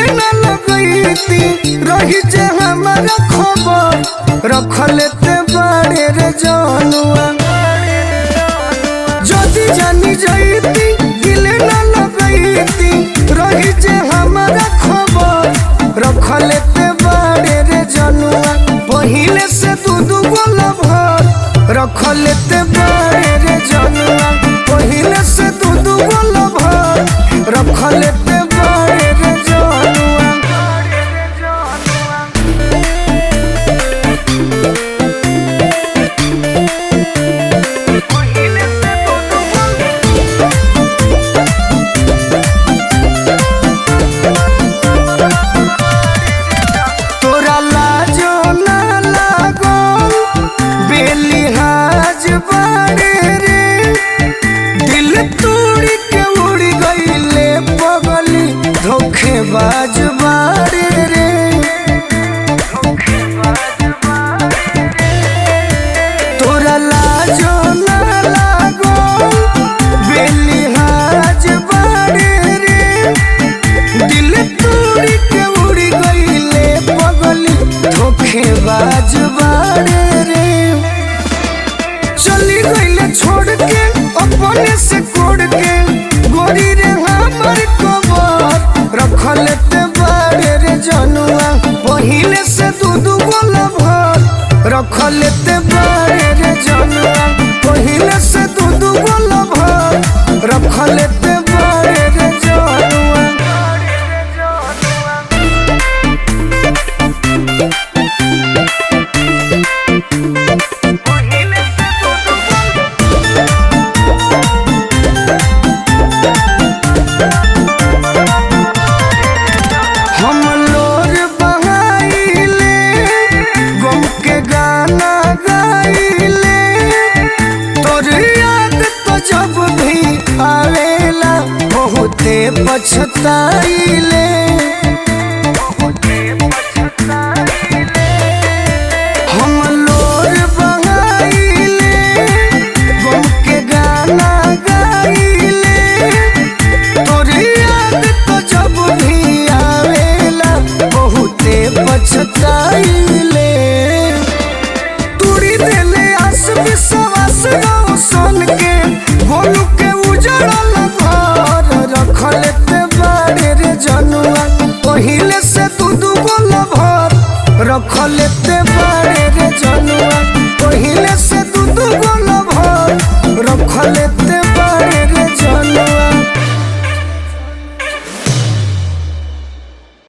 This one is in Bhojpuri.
न लगैती रही जे हमारा खबर रख लेते बाड़े रे जनुआ যদি জানি যাইতি দিলে না লাগাইতি রহি যে हमारा खबर रखलेते बाड़े रे जनुआ पहिले से दू दू गोला भर रखलेते बाड़े रे जनुआ पहिले से दू दू गोला भर रखलेते बाड़े रे जनुआ तोरा लाजो ना लागो बेलिहाज बाड़े रे दिल तोड़ के उड़ गईले पगली धोखेबाज बाड़े रे तोरा लाजो ना लागो बेलिहाज बाड़े रे दिल तोड़ के उड़ गईले पगली धोखेबाज बाड़े रे चली गईले छोड़ के अपने से कोड़ के गोरी रे हमर कबर रख लेते बाड़े रे जनुआ पहिले से दू दू गोला भर रख लेते बाड़े रे जनुआ पहिले से दू दू गोला भर रख लेते बाड़े रे जनुआ हम लोर बहाइले गम के गाना गाइले तोर याद तो जब भी आवेला बहुते पछताइले हम लोर बहाइले गम के गाना गाइले तोर याद तो जब भी आवेला बहुते पछताइले तूड़ी देले आस विश्वास गाँव सन के गोलू के उजड़ल घर रख लेते बाड़े रे जनुआ पहिले से दू दू गोला भर रख लेते बाड़े